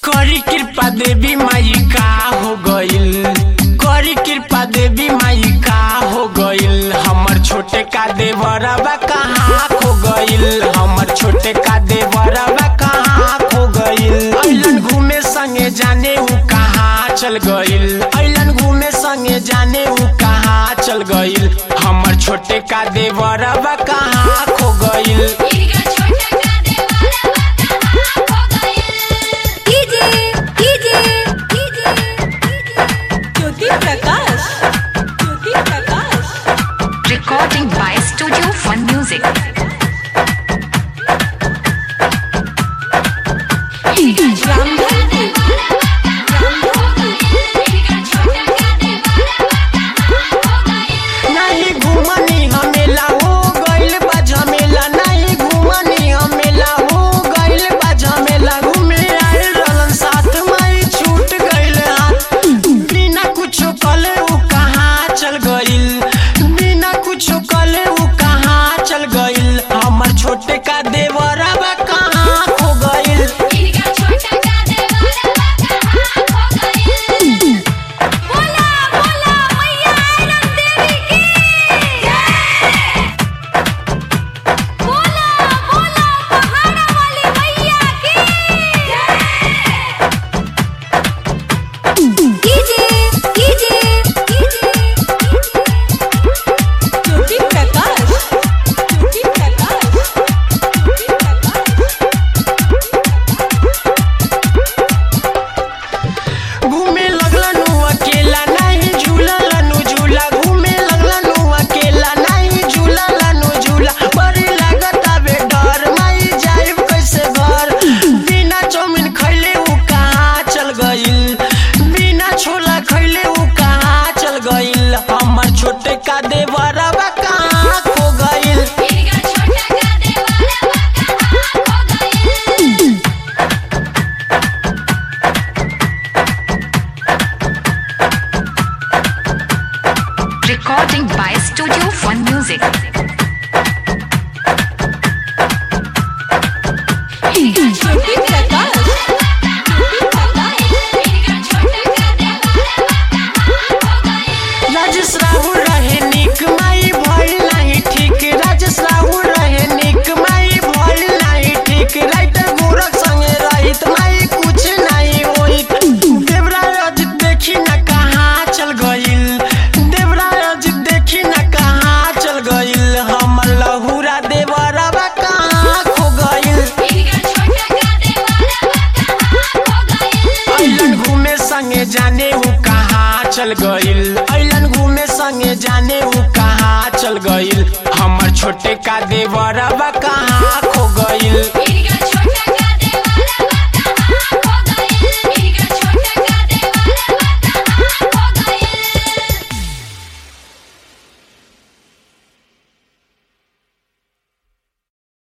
करी कृपा देवी माई का हो गइल करी कृपा देवी माई का हो गइल हमर छोटे का देवरबा कहाँ खो गइल हमर छोटे का देवरबा कहाँ खो गइल अइलन घूमे संगे जाने ऊ कहाँ चल गइल अइलन घूमे संगे जाने ऊ कहाँ चल गइल हमर छोटे का देवरबा कहाँ खो गइल इनका छोटा का देवारा कहाँ खो गइल DJ DJ DJ Jyoti Prakash Jyoti Prakash Recording by Studio Fun Music. Ramdhanpur इनका छोटा का देवारा कहाँ खो गइल नहीं घूमनी हमेला हो गइल बा झमेला नहीं घूमनी हमेला हो गइल बा झमेला घूमे आइल रहलन साथ माई छूट गइल हाथ बिना कुछो कले ऊ कहाँ चल गइल बिना कुछो कले ऊ कहाँ चल गइल हमर छोटे का देवरबा कहाँ खो गइल इनका छोटा का देवारा कहाँ खो गइल बोला बोला मैया आयरन देवी की जय बोला बोला पहाड़ा वाली मैया की जय डीजे डीजे ज्योति प्रकाश ज्योति प्रकाश ज्योति प्रकाश घूमे लगलनु अकेला नहीं झूललनु झूला घूमे लगलनु अकेला नहीं झूललनु झूला बड़ी लागत आवे डर माई जाइब कैसे घर बिना चौमिन खैले ऊ कहाँ चल गइल बिना छोला खैले ऊ कहाँ चल गइल हमर छोटे का देवरबा कहाँ खो गइल इनका छोटा का देवारा कहाँ खो गइल Recording by Studio Fun Music. ज्योति प्रकाश ज्योति प्रकाश इनका छोटा का देवारा कहाँ खो गइल राजेश राहुल रहे निक माई भइल नाही ठीक राजेश राहुल रहे निक माई भइल नाही ठीक राइटर गोरख संगे रहित माई कुछ नहीं होइत देवराज अजित देखी न कहाँ चल गइल देवराज अजित देखी न कहाँ चल गइल हमर लहुरा देवरबा कहाँ खो गइल इनका छोटा का देवारा कहाँ खो गइल अइलन घूमे संगे जाने ऊ कहाँ चल गइल अइलन घूमे संगे जाने ऊ कहाँ चल गइल हमर छोटे का देवरबा कहाँ